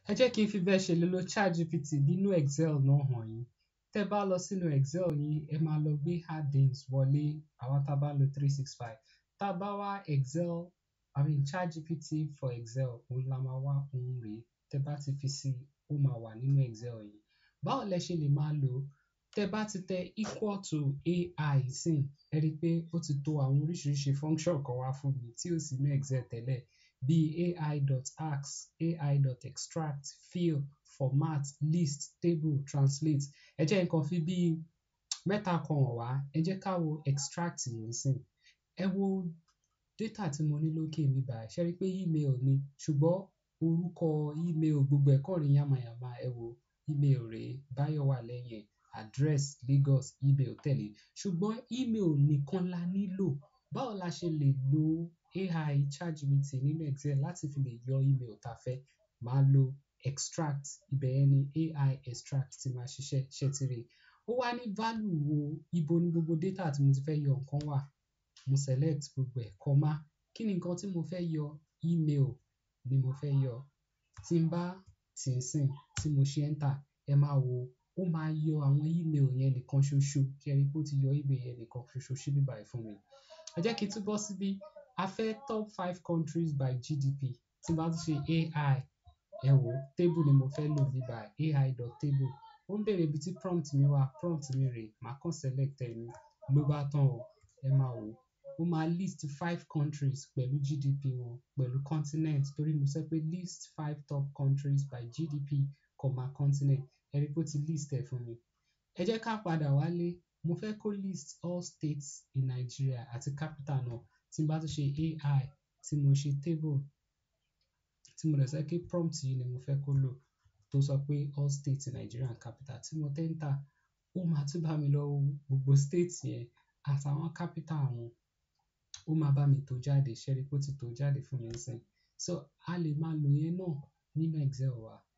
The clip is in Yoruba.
ẹ jẹ́ kí n fi bẹ́ẹ̀ ṣe lè lo ChatGPT nínú Excel náà hàn yín tẹ́ bá lọ sínú Excel yín ẹ máa lọ gbé add-ins wọlé àwọn tá bá lo three six five tá bá wá Excel I mean ChatGPT for Excel òun la máa wá òun rèé tẹ́ bá ti fi sí ó máa wà nínú Excel yín báwo lẹ ṣe lè máa lò ó tẹ́ bá ti tẹ equal to AI sìn ẹ rí i pé ó ti tò àwọn oríṣiríṣi function kan wá fún mi tí ò sí ní Excel tẹ́lẹ̀ bíi AI.ask AI.extract fill format list table translate ẹ jẹ́ n kàn fi bíi mẹ́ta kan hàn wá ẹ jẹ́ ká wo extract yìí sìn ẹ wo data tí mo ní lókè mi báyìí ṣé ẹ rí i pé email ni ṣùgbọ́n orúkọ email gbogbo ẹ̀ kàn rí yàmàyàmà ẹ wo email rèé Báyọ̀ wà lẹ́yìn ẹ̀ address Lagos email tẹ̀lé ṣùgbọ́n email nìkan la nílò báwo la ṣe lè lo AI ChatGPT nínú Excel láti fi lè yọ email tá fẹ́ màá lo extract ibẹ̀ yẹn ni AI extract ti máa ṣiṣẹ́ ṣé ti rí i ó wá ní value wo ibo ni gbogbo data tí mo ti fẹ́ yọ nǹkan wà mo select gbogbo ẹ̀ comma kí ni nǹkan tí mo fẹ́ yọ email ni mo fẹ́ yọ tí n bá tì í sìn tí mo ṣe enter ẹ máa wo ó máa yọ àwọn email yẹn nìkan ṣoṣo ṣé ẹ rí i pé ó ti yọ email yẹn nìkan ṣoṣo síbí báyìí fún mi ẹ jẹ́ kí n tún bọ́ síbí a fẹ́ top five countries by GDP tí n bá tún ṣe AI ẹ wò ó table ni mo fẹ́ lò ní báyìí AI.table ó ń béèrè ibi tí prompt mi wà prompt mi rèé màá kàn select ẹ̀ ni ló bá tán o ẹ máa wò ó ó máa list five countries pẹ̀lú GDP wọn pẹ̀lú continent torí mo sọ pé list five top countries by GDP comma continent ẹ rí i pé ó ti list ẹ̀ fún mi ẹ jẹ́ ká padà wálé mo fẹ́ kó list all states in Nigeria àti capital náà tí n bá tún ṣe AI tí mo ṣe table tí mo dẹ̀ sọ pé prompt yìí ni mo fẹ́ kó lò tó sọ pé all states in Nigeria and capital tí mo tẹ enter ó máa tún bá mi lọ wo gbogbo states yẹn àtàwọn capital wọn ó máa bá mi tò jáde ṣé ẹ rí i pé ó ti tò jáde fún mi nísìnyí so a lè máa lò yẹn náà nínú Excel wa